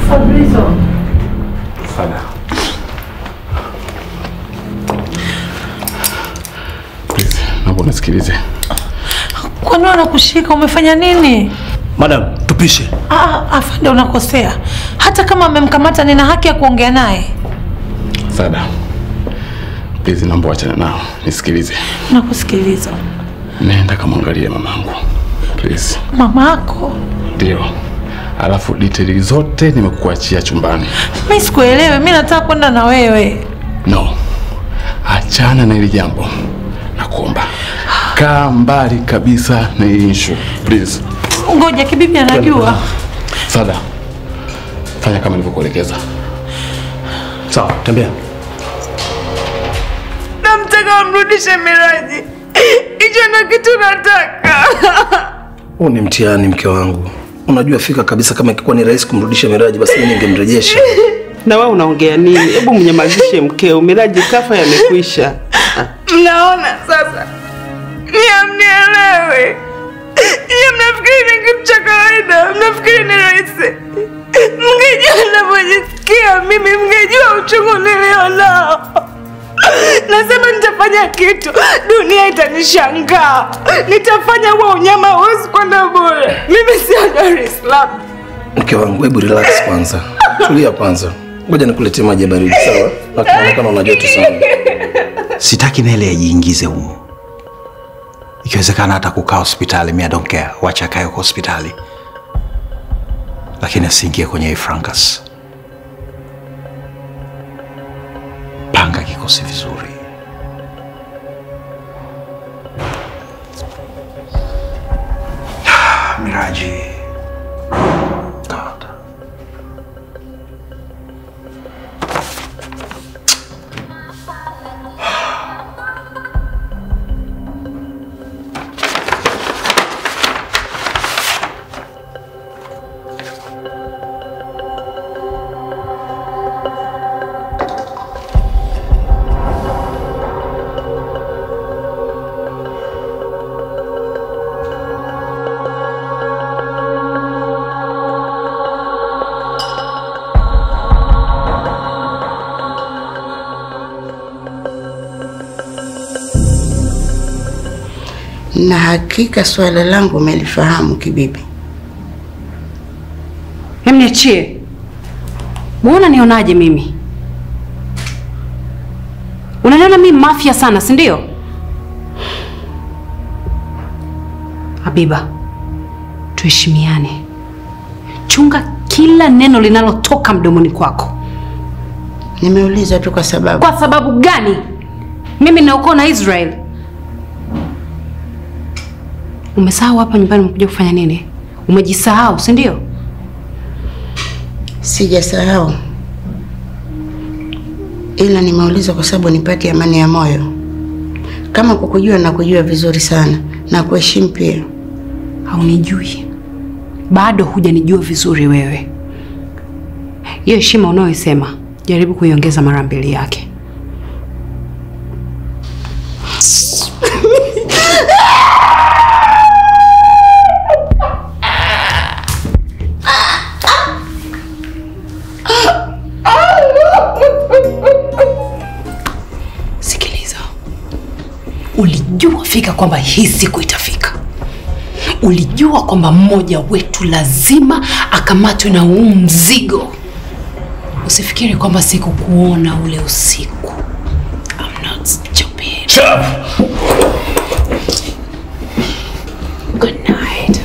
Fabrizio. Sada. Please, naomba unisikilize. Kwani wanakushika umefanya nini? Madam, tupishe. Ah, afande unakosea. Hata kama amemkamata nina haki ya kuongea naye. Sada. Please, naomba wachana nao. Nisikilize. Nakusikiliza. Nenda kamwangalie mamangu. Please. Mama yako. Ndio. Alafu detaili zote nimekuachia chumbani. Mimi sikuelewi, mimi nataka kwenda na wewe. No. Achana na hili jambo. Nakuomba. Kaa mbali kabisa na hii issue. Please. Ngoja kibibi anajua. Sada. Fanya kama nilivyokuelekeza. Sawa, tembea. Namtaka mrudishe Miraji. Hicho ndo kitu nataka. Huu ni mtihani mke wangu. Unajua fika kabisa kama ingekuwa ni rahisi kumrudisha Miraji basi mimi ningemrejesha. Na wewe unaongea nini? Hebu mnyamazishe mkeo. Miraji kafa yamekwisha. Mnaona sasa? Nyie mnielewe. Nyie mnafikiri ni kitu cha kawaida, mnafikiri ni rahisi. Mngejua ninavyojisikia mimi, mngejua uchungu nilionao. Nasema nitafanya kitu, dunia itanishangaa. Nitafanya huo unyama, huwezi kwenda bure. Mimi sio Dar es Salaam. Mke wangu, hebu relax kwanza. Tulia kwanza. Ngoja nikuletee maji ya baridi, sawa? Na kuonekana una joto sana. Sitaki Nele ajiingize humo. Ikiwezekana hata kukaa hospitali, mimi I don't care. Wacha akae huko hospitali, lakini asiingie kwenye hii fracas. Panga kikosi vizuri. Miraji. God. na hakika swala langu umelifahamu kibibi. Hem, niachie. Muona nionaje mimi? Unaniona mimi mafia sana, si ndio? Habiba, tuheshimiane. Chunga kila neno linalotoka mdomoni kwako. Nimeuliza tu kwa sababu. Kwa sababu gani? Mimi naokoa na Israel. Umesahau hapa nyumbani umekuja kufanya nini? Umejisahau, si ndio? Sijasahau, ila nimeuliza kwa sababu nipate amani ya moyo. Kama kukujua na kujua vizuri sana na kuheshimu pia. Haunijui, bado hujanijua vizuri wewe. Hiyo heshima unayoisema jaribu kuiongeza mara mbili yake. Sikiliza, ulijua fika kwamba hii siku itafika. Ulijua kwamba mmoja wetu lazima akamatwe na huu mzigo. Usifikiri kwamba sikukuona ule usiku. I'm not stupid. Shut up! Good night.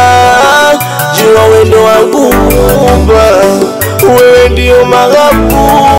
Jua wendo wangu Muumba, wewe ndio maghabu